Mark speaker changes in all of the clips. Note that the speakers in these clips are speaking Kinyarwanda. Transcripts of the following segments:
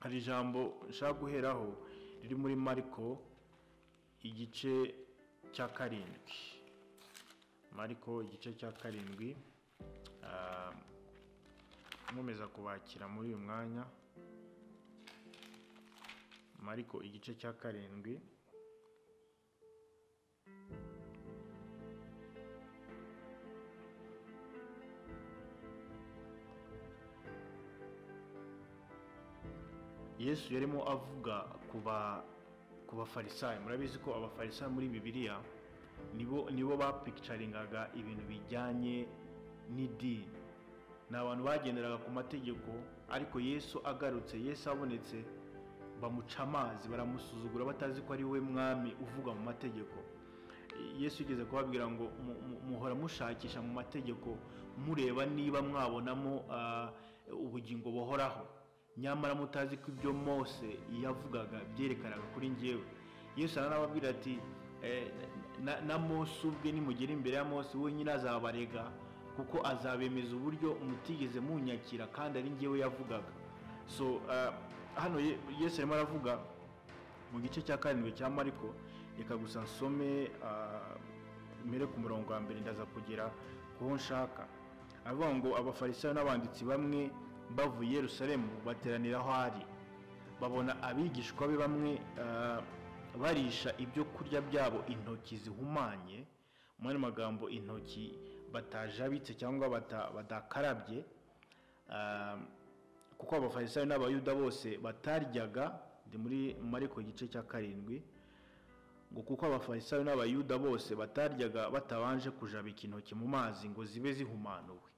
Speaker 1: hari ijambo nshaka guheraho riri muri mariko igice cya karindwi mariko igice cya karindwi nkomeza kubakira muri uyu mwanya mariko igice cya karindwi yesu yarimo avuga ku bafarisayo murabizi ko abafarisayo muri bibiliya nibo nibo bapikicaringaga ibintu bijyanye n'idini ni abantu bagenderaga ku mategeko ariko yesu agarutse yesu abonetse bamuca amazi baramusuzugura batazi ko ari we mwami uvuga mu mategeko yesu igeze kubabwira ngo muhora mushakisha mu mategeko mureba niba mwabonamo ubugingo buhoraho nyamara mutazi ko ibyo mose yavugaga byerekanaga kuri ngewe yesu aranababwira ati na mose ubwe nimugera imbere ya mose wenyine azabarega kuko azabemeza uburyo mutigeze munyakira kandi ari ngewe yavugaga so hano yesu arimo aravuga mu gice cya karindwi cya mariko reka gusa nsome mbere ku murongo wa mbere ndaza kugera kuho nshaka avuga ngo abafarisayo n'abanditsi bamwe bavuye Yerusalemu bateranira aho ari babona abigishwa be bamwe barisha ibyo kurya byabo intoki zihumanye muri magambo intoki batajabitse cyangwa badakarabye kuko abafarisayo n'abayuda bose bataryaga ndi muri mariko igice cya karindwi ngo kuko abafarisayo n'abayuda bose bataryaga batabanje kujabika intoki mu mazi ngo zibe zihumanuwe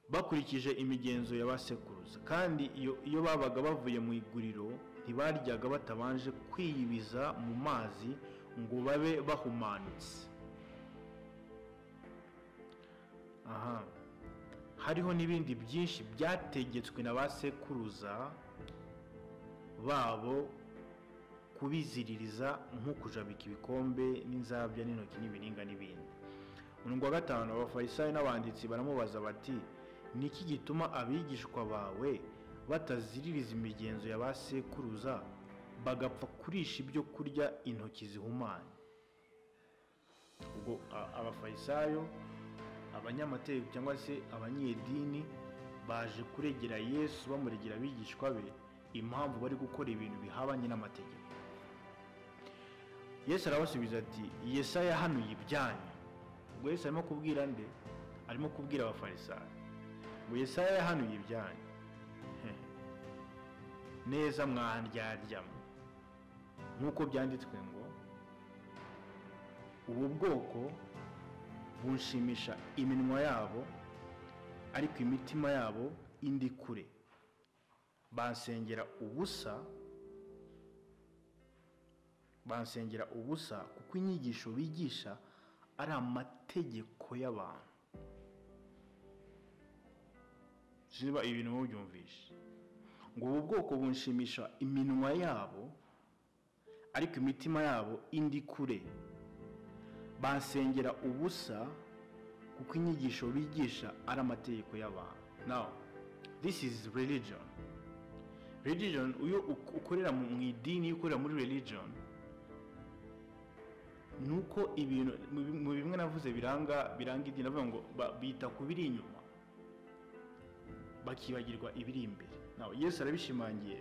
Speaker 1: bakurikije imigenzo y'abasekuruza kandi iyo babaga bavuye mu iguriro ntibaryaga batabanje kwiyibiza mu mazi ngo babe bahumanutse aha hariho n'ibindi byinshi byategetswe na ba sekuruza babo kubiziririza nko kujabika ibikombe n'inzabya n'intoki n'ibiringa n'ibindi umurongo wa gatanu abafarisayo n'abanditsi baramubaza bati ni iki gituma abigishwa bawe bataziririza imigenzo ya ba sekuruza bagapfa kurisha ibyo kurya intoki zihumanye ubwo abafarisayo abanyamategeko cyangwa se abanyedini baje kuregera yesu bamuregera abigishwa be impamvu bari gukora ibintu bihabanye n'amategeko yesu arabasubiza ati yesaya yahanuye ibyanyu ubwo yesu arimo kubwira nde arimo kubwira abafarisayo ngo yesaya yahanuye ibyanyu neza mwaharyaryamo nk'uko byanditswe ngo ubu bwoko bunshimisha iminwa yabo ariko imitima yabo indi kure bansengera ubusa bansengera ubusa kuko inyigisho bigisha ari amategeko y'abantu ziba ibintu mubyumvishe ngo ubu bwoko bunshimisha iminwa yabo ariko imitima yabo indi kure basengera ubusa kuko inyigisho bigisha ari amategeko y'abantu nawe this is religion religion iyo ukorera mu idini iyo ukorera muri religion ni uko ibintu mu bimwe navuze biranga biranga idini avuga ngo bita ku biri inyuma bakibagirwa ibiri imbere nawe yesu arabishimangiye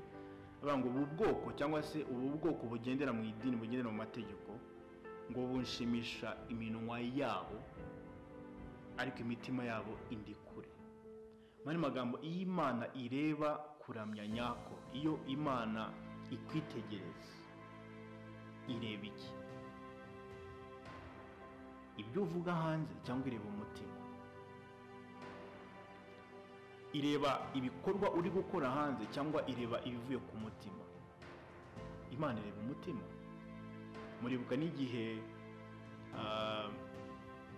Speaker 1: avuga ngo ubu bwoko cyangwa se ubu bwoko bugendera mu idini bugendera mu mategeko ngo bunshimisha iminwa yabo ariko imitima yabo indi kure muri magambo iyo imana ireba kuramya nyako iyo imana ikwitegereza ireba iki ibyo uvuga hanze cyangwa ireba umutima ireba ibikorwa uri gukora hanze cyangwa ireba ibivuye ku mutima imana ireba umutima muribuka n'igihe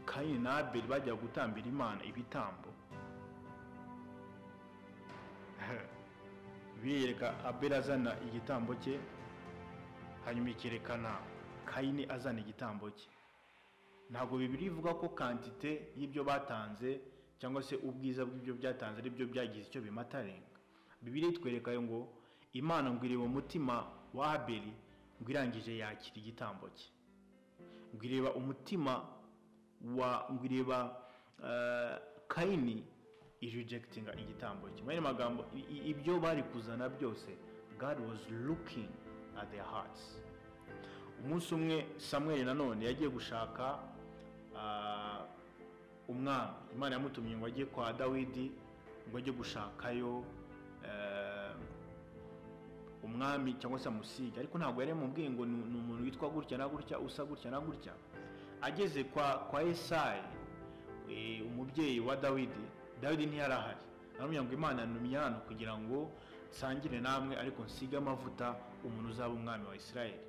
Speaker 1: kayini na abeli bajyaga gutambira imana ibitambo birereka abeli azana igitambo cye hanyuma ikerekana kayini azana igitambo cye ntabwo bibiri ivuga ko kantite y'ibyo batanze cyangwa se ubwiza bw'ibyo byatanze ari byo byagize icyo bimatarenga bibiri itwereka ngo imana ngo ireba umutima wa abeli ngo irangije yakira igitambo cye ngo ireba umutima wa ngo ireba eh, kayini irijegitinga igitambo cye mu yandi magambo i- i- ibyo bari kuzana byose god was looking at their hearts umunsi umwe samweri nanone yagiye gushaka ah, umwami imana yamutumye ngo ajye kwa dawidi ngo ajye gushakayo eh, umwami cyangwa se amusige ariko ntabwo yari yamubwiye ngo ni ni umuntu witwa gutya na gutya usa gutya na gutya ageze kwa kwa esayi eh, umubyeyi wa dawidi dawidi ntiyarahari aramubwira ngo imana numye hano kugira ngo nsangire namwe ariko nsige amavuta umuntu uzaba umwami wa isirayeli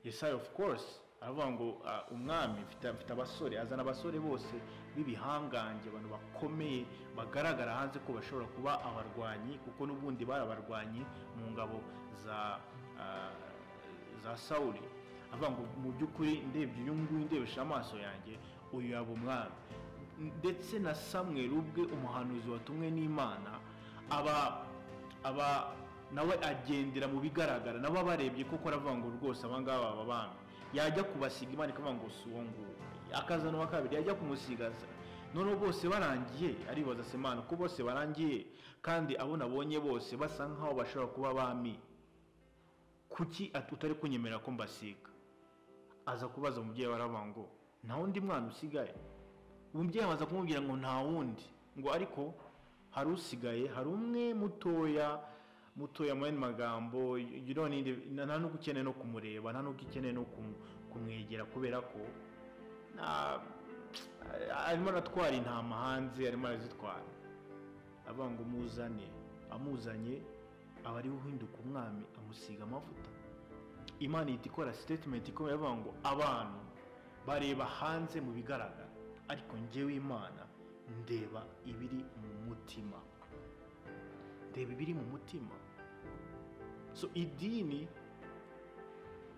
Speaker 1: yesayi ofu course aravuga ngo ah, umwami mfite mfite abasore azana abasore bose b'ibihangange abantu bakomeye bagaragara hanze ko bashobora kuba abarwanyi kuko n'ubundi bari abarwanyi mu ngabo za ah, za sawuli avuga ngo mu by'ukuri ndebye uyu nguyu ndebesha amaso yanjye uyu yaba umwami ndetse na samweri ubwe umuhanuzi watumwe n'imana aba aba nawe agendera mu bigaragara nabo abarebye kuko aravuga ngo rwose abangaba baba bami yajya kubasiga imana ikavuga ngo si uwo nguwo akazana uwa kabiri yajya kumusigaza noneho bose barangiye aribaza se imana ko bose barangiye kandi abo nabonye bose basa nk'aho bashobora kuba bami kuki at- utari kunyemerera ko mbasiga aza kubaza umubyeyi we aravuga ngo nta wundi mwana usigaye umubyeyi amaze kumubwira ngo nta wundi ngo ariko hari usigaye hari umwe mutoya mutoya mu yandi magambo you don't need- nta nta n'ubwo ukeneye no kumureba nta n'ubwo ukeneye no kumu- kumwegera kubera ko nta- arimo aratwara intama hanze arimo arazitwara avuga ngo muzane amuzanye aba ariwe uhinduka umwami amusiga amavuta imana ihita ikora sitetimenti ikomeye avuga ngo abantu bareba hanze mu bigaragara ariko njyewe imana ndeba ibiri mu mutima ndeba ibiri mu mutima so idini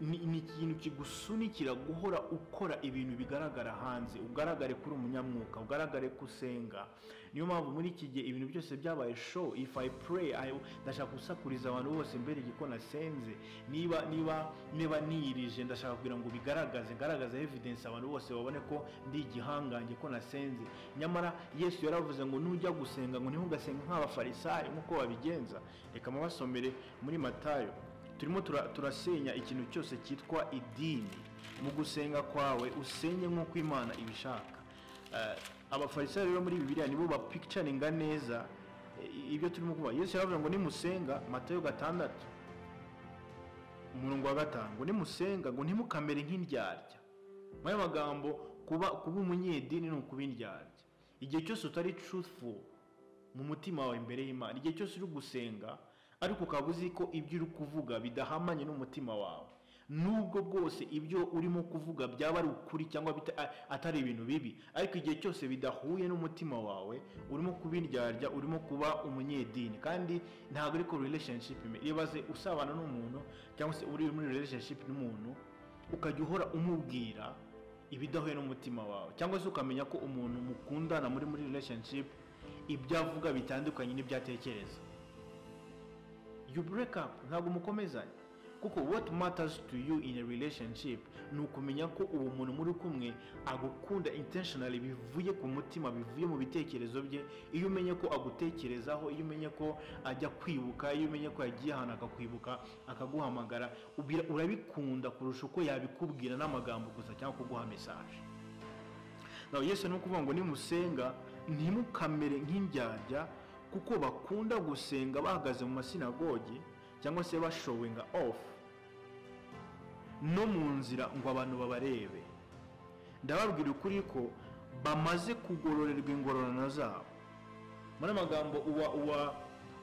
Speaker 1: ni ni ikintu kigusunikira guhora ukora ibintu bigaragara hanze ugaragare kuri umunyamwuka ugaragare ko usenga niyo mpamvu muri iki gihe ibintu byose byabaye show if i pray I, ndashaka gusakuriza abantu bose mbere igiko nasenze niba niba niba niyirije ndashaka kugira ngo bigaragaze ngaragaze evidence abantu bose babone ko ndi igihangange ko nasenze nyamara yesu yaravuze ngo nujya gusenga ngo ntihugasenga nk'abafarisayo nk'uko babigenza reka mubasomere muri matayo turimo tura- turasenya ikintu cyose cyitwa idini mu gusenga kwawe usenye nk'uko imana ibishaka Eh, abafarisayo rero muri bibiliya nibo bapikicaringa neza eh, ibyo turimo kuba yesu yaravuze ngo nimusenga matayo gatandatu umurongo wa gatanu ngo nimusenga ngo ntimukamere nk'indyarya mu yandi magambo kuba kuba umunyedini ni ukuba indyarya igihe cyose utari truthful mu mutima wawe imbere y'imana igihe cyose uri gusenga ariko ukaba uzi ko ibyo uri kuvuga bidahamanye n'umutima wawe nubwo bwose ibyo urimo kuvuga byaba ari ukuri cyangwa bita- a- atari ibintu bibi ariko igihe cyose bidahuye n'umutima wawe urimo kuba indyarya urimo kuba umunyedini kandi ntabwo ariko relationship ime- ibaze usabana n'umuntu cyangwa se uri muri relationship n'umuntu ukajya uhora umubwira ibidahuye n'umutima wawe cyangwa se ukamenya ko umuntu mukundana muri muri relationship ibyo avuga bitandukanye n'ibyo atekereza you break up ntabwo mukomezanya kuko what matters to you in a relationship ni ukumenya ko uwo muntu muri kumwe agukunda intentionally bivuye ku mutima bivuye mu bitekerezo bye iyo umenye ko agutekerezaho iyo umenye ko ajya kwibuka iyo umenye ko yagiye ahantu akakwibuka akaguhamagara ubira- urabikunda kurusha uko yabikubwira n'amagambo gusa cyangwa kuguha message na yesu ni ukuvuga ngo nimusenga ntimukamere nk'indyarya kuko bakunda gusenga bahagaze mu masinagogi cyangwa se bashowinga off no mu nzira ngo abantu babarebe ndababwira ukuri ko bamaze kugororerwa ingororano zabo muri aya magambo uwa uwa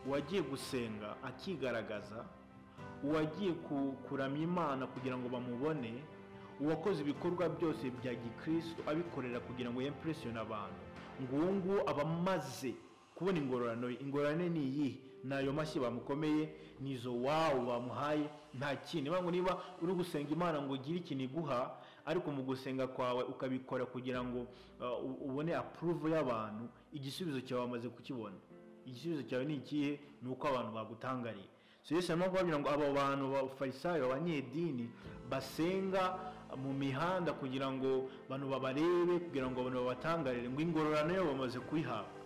Speaker 1: uwagiye gusenga akigaragaza uwagiye ku- kuramya imana kugira ngo bamubone uwakoze ibikorwa byose bya gikristo abikorera kugira ngo yempresiyone abantu ngo uwo nguwo aba amaze kubona ingororano ye ingororane ni iyihe ni ayo mashyi bamukomeye ni izo wawu bamuhaye nta kindi Niyo mpamvu niba uri gusenga imana ngo ugire ikintu iguha ariko mu gusenga kwawe ukabikora kugira ngo uh, u- ubone apuruvu y'abantu igisubizo cyawe bamaze kukibona igisubizo cyawe ni ikihe ni uko abantu bagutangariye so yesu arimo kubabwira ngo abo bantu b'abafarisayo abanyedini basenga mu mihanda kugira ngo abantu babarebe kugira ngo abantu babatangarire ngo ingororano yabo bamaze kuyihabwa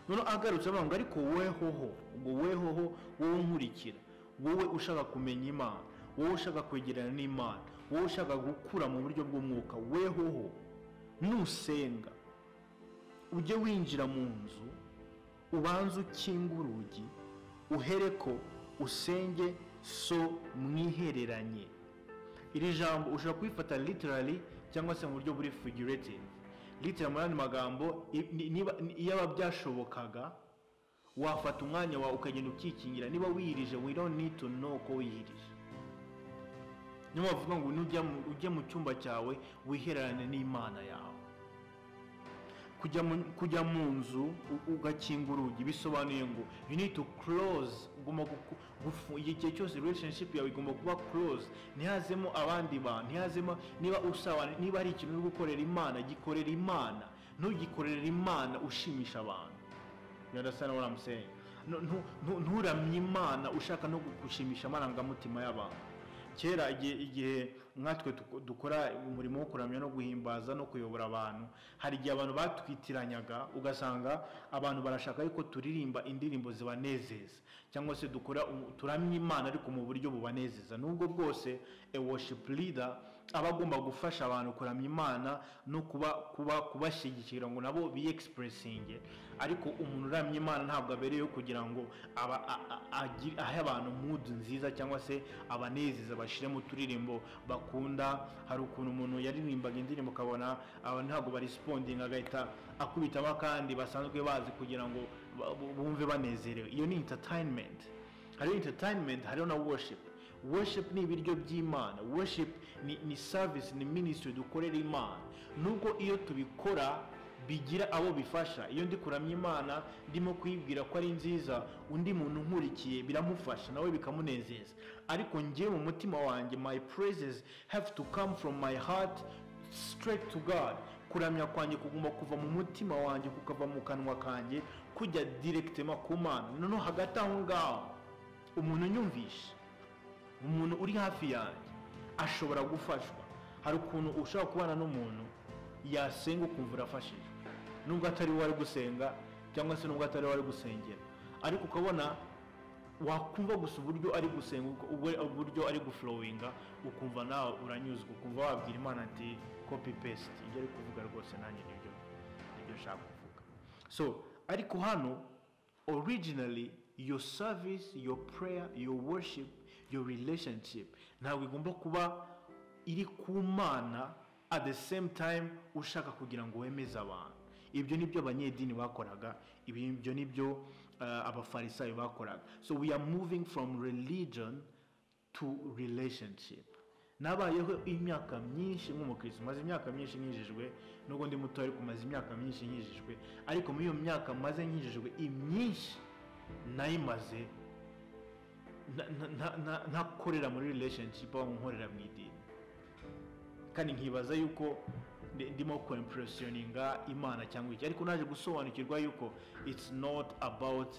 Speaker 1: noneho agarutse avuga ngo ariko wehoho ngo wehoho wowe unkurikira wowe ushaka kumenya imana wowe ushaka kwegerana n'imana wowe ushaka gukura mu buryo bw'umwuka wehoho nusenga ujye winjira mu nzu ubanze ukinge urugi uhere ko usenge so mwihereranye iri jambo ushobora kubifata literally cyangwa se mu buryo buri figurative litira muri andi magambo yaba byashobokaga wafata umwanya wawe ukagenda ukikingira niba wiyirije we don't need to know ko wiyirije niba wavuga ngo ujye mu cyumba cyawe wihererane n'imana yawe kujya mu nzu ugakinga urugi bisobanuye ngo you need to close ugomba igihe cyose relationship yawe igomba kuba close ntihazemo abandi bantu ntihazemo niba usabana niba hari ikintu uri gukorera imana gikorera imana ntugikorere imana ushimisha abantu birasa na waramuseye nturamye imana ushaka no gushimisha amarangamutima y'abantu kera igihe nkatwe dukora umurimo wo kuramya no guhimbaza no kuyobora abantu hari igihe abantu batwitiranyaga ugasanga abantu barashaka ariko turirimba indirimbo zibanezeza cyangwa se dukora turamya imana ariko mu buryo bubanezeza nubwo bwose worship leader aba agomba gufasha abantu kuramya imana no kuba kuba kubashyigikira ngo nabo biyegisipurisinge ariko umuntu uramya imana ntabwo abereyeho kugira ngo ahe abantu mudu nziza cyangwa se abanezeza bashyire mu turirimbo bakunda hari ukuntu umuntu yaririmbaga indirimbo ukabona abantu ntabwo barisipondinga agahita akubitamo kandi basanzwe bazi kugira ngo bumve banezerewe iyo ni intatayinimenti hariho intatayinimenti hariho na worship worship ni ibiryo by'imana worship ni ni service ni minisitiri dukorera imana nubwo iyo tubikora bigira abo bifasha iyo ndi kuramya imana ndimo kuyibwira ko ari nziza undi muntu unkurikiye biramufasha nawe bikamunezeza ariko ngewe mu mutima wanjye my praises have to come from my heart straight to god kuramya kwanjye kugomba kuva mu mutima wanjye kukava mu kanwa kanjye kujya direkitema ku mana noneho hagati aho ngaho umuntu unyumvisha umuntu uri hafi yanjye ashobora gufashwa hari ukuntu ushobora kubana n'umuntu yasenga ukumva urafashije nubwo atari we wari gusenga cyangwa se nubwo atari we wari gusengera ariko ukabona wakumva gusa uburyo ari gusenga uburyo ari gufurowinga ukumva nawe uranyuzwe ukumva wabwira imana ati kopi pesiti ibyo ari kuvuga rwose nanjye nibyo nibyo nshaka kuvuga so ariko hano originally your service your prayer your worship your relationship ntabwo igomba kuba iri ku mana at the same time ushaka kugira ngo wemeze abantu ibyo nibyo abanyedini bakoraga ibyo nibyo abafarisayo bakoraga so we are moving from religion to relationship nabayeho imyaka myinshi nk'umukirisitu maze imyaka myinshi nkijijwe nubwo ndi muto ariko maze imyaka myinshi nkijijwe ariko muri iyo myaka maze nkijijwe imyinshi nayimaze ntakorera muri relationship aho nkorera mu idini kandi nkibaza yuko ndimo kwempuresioninga imana cyangwa iki ariko naje gusobanukirwa yuko it's not about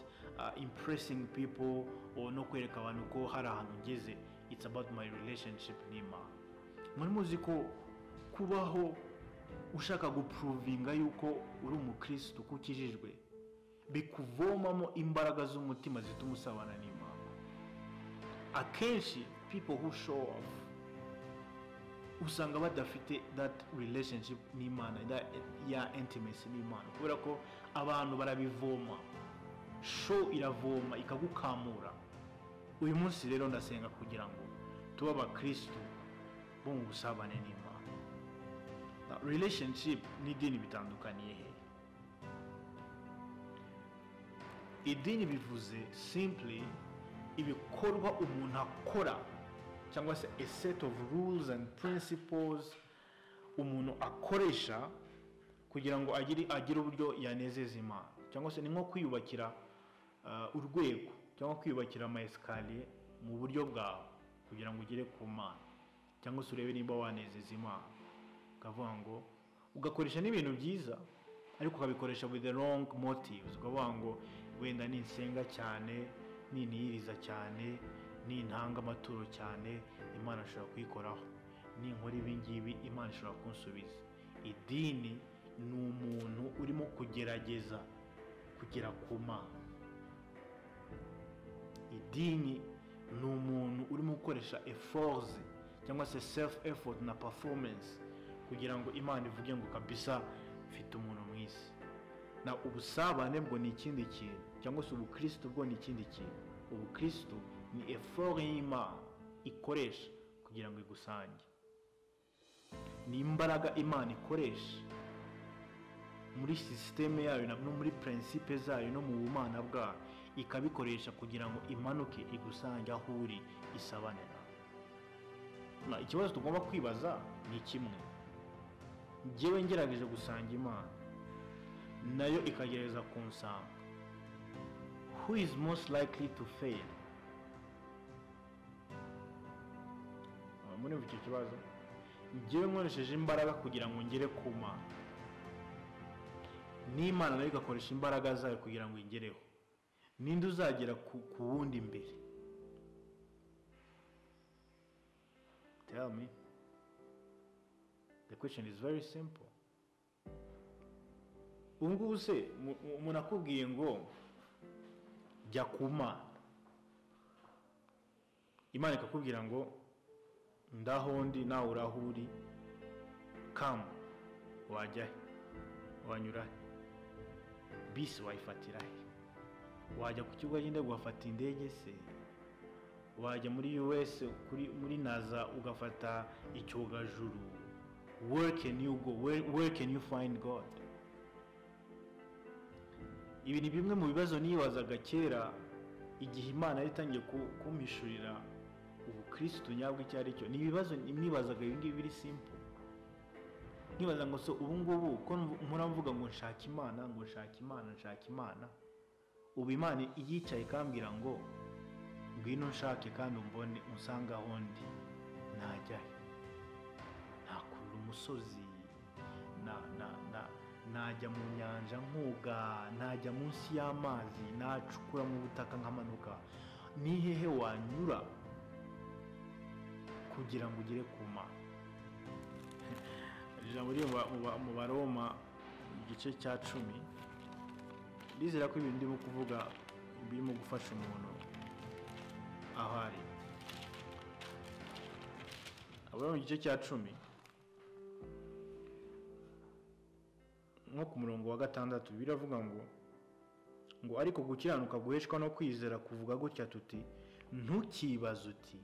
Speaker 1: impressing people no kwereka abantu ko hari ahantu ugeze it's about my relationship n'imana muri muzi ko kubaho ushaka gupuruvinga yuko uri umukirisitu ko ukijijwe bikuvomamo imbaraga z'umutima zituma usabana n'imana akenshi people who show off usanga badafite that relationship n'imana ya intimacy n'imana kubera ko abantu barabivoma show iravoma ikagukamura uyu munsi rero ndasenga kugira ngo tube abakirisitu bo mu busabane n'imana relationship n'idini bitandukaniye he idini bivuze simply ibikorwa umuntu akora cyangwa se a set of rules and principles umuntu akoresha kugira ngo agire uburyo yanezeza imana cyangwa se ni nko kwiyubakira urwego cyangama kwiyubakira ama esikariye mu buryo bwawe kugira ngo ugere ku mana cyangwa se urebe niba wanezeza imana ukavuga ngo ugakoresha n'ibintu byiza ariko ukabikoresha with the wrong motives ukavuga ngo wenda ninsenga cyane niniyiriza cyane nintanga amaturo cyane imana ishobora kuyikoraho ninkora ibi ngibi imana ishobora kunsubiza idini ni umuntu urimo kugerageza kugera ku mana idini ni umuntu urimo gukoresha eforze cyangwa se sefu efodi na pafomensi kugira ngo imana ivuge ngo kabisa mfite umuntu mwisi na ubusabane bwo ni ikindi kintu cyangwa se ubukirisitu bwo ni ikindi kintu ubukirisitu ni efori y'imana ikoresha kugira ngo igusange ni imbaraga imana ikoresha muri sisiteme yayo no muri purinsipe zayo no mu bumana bwayo ikabikoresha kugira ngo imanuke igusange aho uri isabane nawe ikibazo tugomba kwibaza ni kimwe ngewe ngerageje gusanga imana nayo ikagerageza kunsanga who is most likely to fail murumva icyo kibazo ngewe nkoresheje imbaraga kugira ngo ngere ku mana n'imana nayo igakoresha imbaraga zayo kugira ngo ingereho ninde uzagera ku wundi imbere tell me the question is very simple ubu ngubu se umuntu akubwiye ngo jya ku mana imana ikakubwira ngo ndaho ndi nawe uraho uri kamu wajya he wanyura he bisi wayifatira he wajya ku kigo cy'indege ugafata indege se wajya muri us kuri muri naza ugafata icyogajuru where you go where can you find god ibi ni bimwe mu bibazo nibazaga kera igihe imana yari itangiye kumpishurira ubukirisitu nyabwo icyo ari cyo ni ibibazo nibazaga ibi ngibi biri simple nkibaza ngo so ubu ngubu ko nkora mvuga ngo nshaka imana ngo nshaka imana nshaka imana ubu imana iyicaye ikambwira ngo ngwino nshake kandi umbone usanga aho ndi najyahe nakurura umusozi najya mu nyanja nkuga najya munsi y'amazi nacukura mu butaka nkamanuka ni hehe wanyura kugira ngo ugere ku mana ijambo riri mu baroma igice cya cumi ndizera ko ibintu ndimo kuvuga birimo gufasha umuntu aho ari abari mu gice cya cumi nko ku murongo wa gatandatu biravuga ngo ngo ariko gukiranuka guheshwa no kwizera kuvuga gutya tuti ntukibaze uti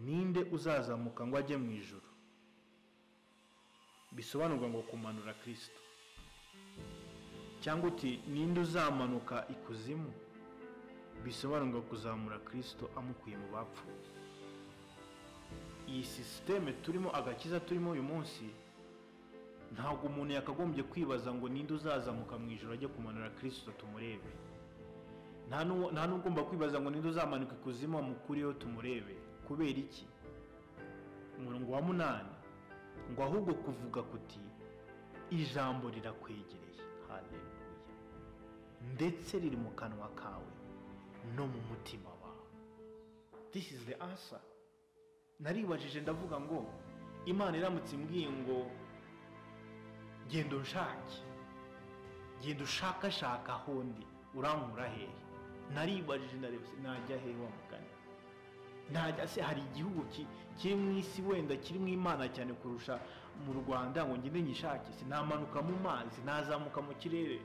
Speaker 1: ninde uzazamuka ngo ajye mu ijoro bisobanurwa ngo kumanura kirisito cyangwa uti ninde uzamanuka ikuzimu bisobanurwa kuzamura kirisito amukuye mu bapfuye iyi sisiteme turimo agakiza turimo uyu munsi ntabwo umuntu yakagombye kwibaza ngo ninde uzazamuka mu ijoro ajye kumanura kirisito tumurebe nta n'ugomba kwibaza ngo ninde uzamanuka ikuzimu amukureho tumurebe kubera iki umurongo wa munani ngo ahubwo kuvuga kuti ijambo rirakwegereye haleluya ndetse riri mu kanwa kawe no mu mutima wawe this is the answer naribajije ndavuga ngo imana iramutse imbwiye ngo genda unshake genda ushakashaka ahondi urankura hehe naribajije najya hehe wa mugani najya se hari igihugu kiri mu isi wenda kiri mu imana cyane kurusha mu rwanda ngo ngende nyishakise namanuka mu mazi nazamuka mu kirere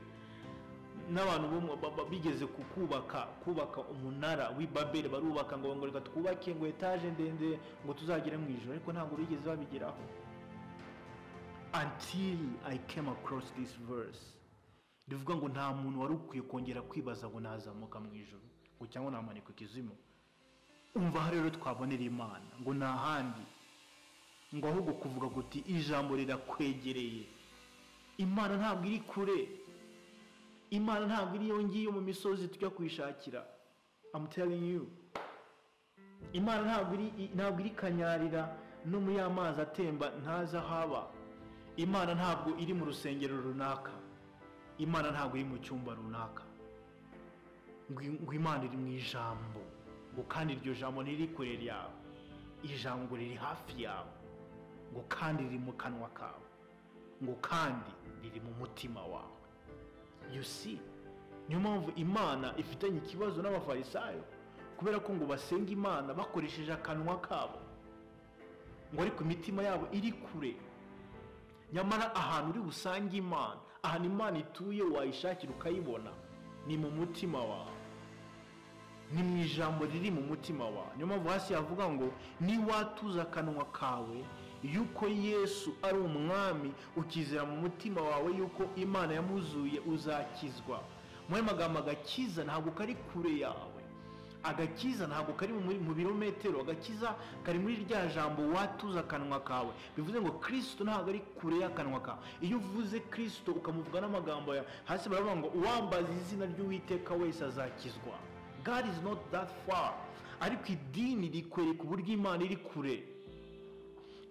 Speaker 1: n'abantu bigeze kubaka kubaka umunara w'ibaberi barubaka ngo reka twubake ngo etaje ndende ngo tuzagere mu ijoro ariko ntabwo bigeze babigeraho until i came across this verse rivuga ngo nta muntu wari ukwiye kongera kwibaza ngo nazamuka mu ijoro ngo cyangwa namanika ikizimu umva aho rero twabonera imana ngo ni ahandi ngo ahubwo kuvuga guti ijambo rirakwegereye imana ntabwo iri kure imana ntabwo iri ngiyo mu misozi tujya kuyishakira telling you imana ntabwo iri kanyarira no muri ya mazi atemba ntazi aho aba imana ntabwo iri mu rusengero runaka imana ntabwo iri mu cyumba runaka ngo imana iri mu ijambo ngo kandi iryo jambo ntiri kure yawe ijambo riri hafi yawe ngo kandi riri mu kanwa kawe ngo kandi riri mu mutima wawe you see niyo mpamvu imana ifitanye ikibazo n'abafarisayo kubera ko ngo basenga imana bakoresheje akanwa kabo ngo ariko imitima yabo iri kure nyamara ahantu uri busange imana ahantu imana ituye wayishakira ukayibona ni mu mutima wawe ni mu ijambo riri mu mutima wawe niyo mpamvu hasi yavuga ngo niwatuza akanwa kawe yuko yesu ari umwami ukizera mu mutima wawe yuko imana yamuzuye uzakizwa muri ayo magambo agakiza ntabwo kari kure yawe agakiza ntabwo kari muri- mu birometero agakiza kari muri rya jambo watuza akanwa kawe bivuze ngo kirisito ntabwo ari kure y'akanwa kawe iyo uvuze kirisito ukamuvuga n'amagambo yawe hasi baravuga ngo uwambaza izina ry'uwiteka wese azakizwa god is not that far ariko idini rikwereka uburyo imana iri kure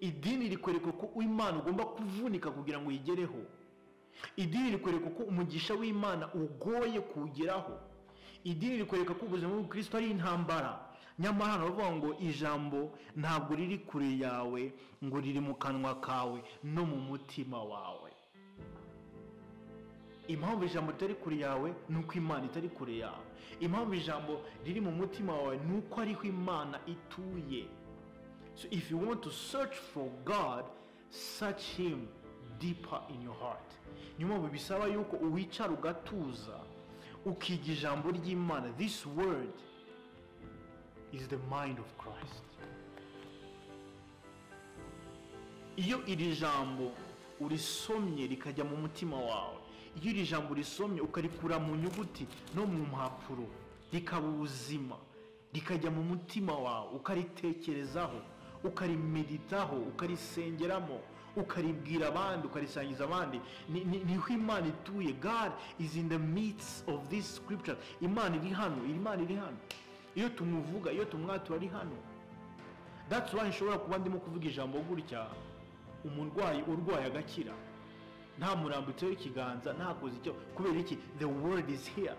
Speaker 1: idini rikwereka ko imana ugomba kuvunika kugira ngo uyigereho idini rikwereka ko umugisha w'imana ugoye kuwugeraho idini rikwereka ko ubuzima bw'ubukristo ari intambara nyamara hano baravuga ngo ijambo ntabwo riri kure yawe ngo riri mu kanwa kawe no mu mutima wawe impamvu ijambo ritari kure yawe ni uko imana itari kure yawe impamvu ijambo riri mu mutima wawe ni uko ariho imana ituye So if you want to search for God, search Him deeper in your heart. Niyo mpamvu bisaba yuko uwicara ugatuza ukiga ijambo ry'Imana. This word is the mind of Christ. Iyo iri jambo urisomye rikajya mu mutima wawe, iyo iri jambo urisomye ukarikura mu nyuguti no mu mpapuro, rikaba ubuzima, rikajya mu mutima wawe, ukaritekerezaho, ukarimeditaho, ukarisengeramo, ukaribwira abandi, ukarisangiza abandi, Ni- ni- niho Imana ituye. God is in the midst of this scripture. Imana iri hano, Imana iri hano. Iyo tumuvuga, iyo tumwatura ari hano. That's why nshobora kuba ndimo kuvuga ijambo gutya umurwayi urwaye agakira nta murambutseho ikiganza ntakoze icyo kubera iki the word is here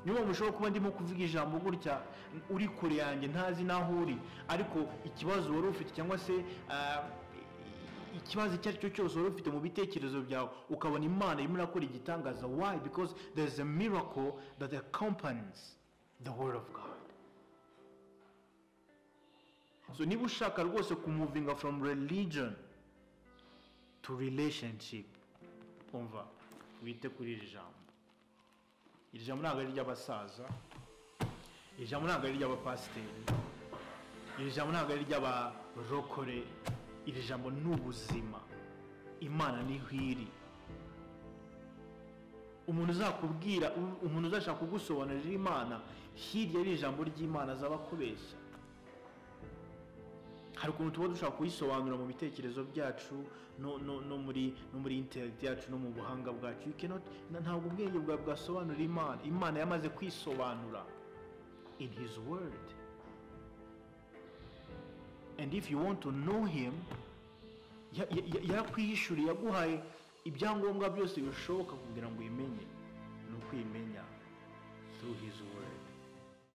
Speaker 1: niyo mpamvu ushobora kuba ndimo kuvuga ijambo gutya uri kure yanjye ntazi n'aho uri ariko ikibazo wari ufite cyangwa se ah, ikibazo icyo ari cyo cyose wari ufite mu bitekerezo byawe ukabona imana irimo irakora igitangaza why because there is a miracle that accompanies the word of god so niba ushaka rwose kumuvinga from religion to relationship umva wite kuri iri jambo iri jambo ntabwo ari iry'abasaza iri jambo ntabwo ari iry'abapasiteri iri jambo ntabwo ari iry'abarokore iri jambo ni ubuzima imana niho iri umuntu uzakubwira umuntu uzashaka kugusobanurira imana hirya y'iri jambo ry'imana azaba akubeshya hari ukuntu tuba dushaka kuyisobanura mu bitekerezo byacu no, no, no muri no muri interineti yacu no mu buhanga bwacu You cannot- na- ntabwo ubwenge bwawe bwasobanura imana imana yamaze kwisobanura in his word and if you want to know him ya- ya- ya- yarakwihishuriye yaguhaye ibyangombwa byose bishoboka kugira ngo uyimenye ni ukwimenya through his word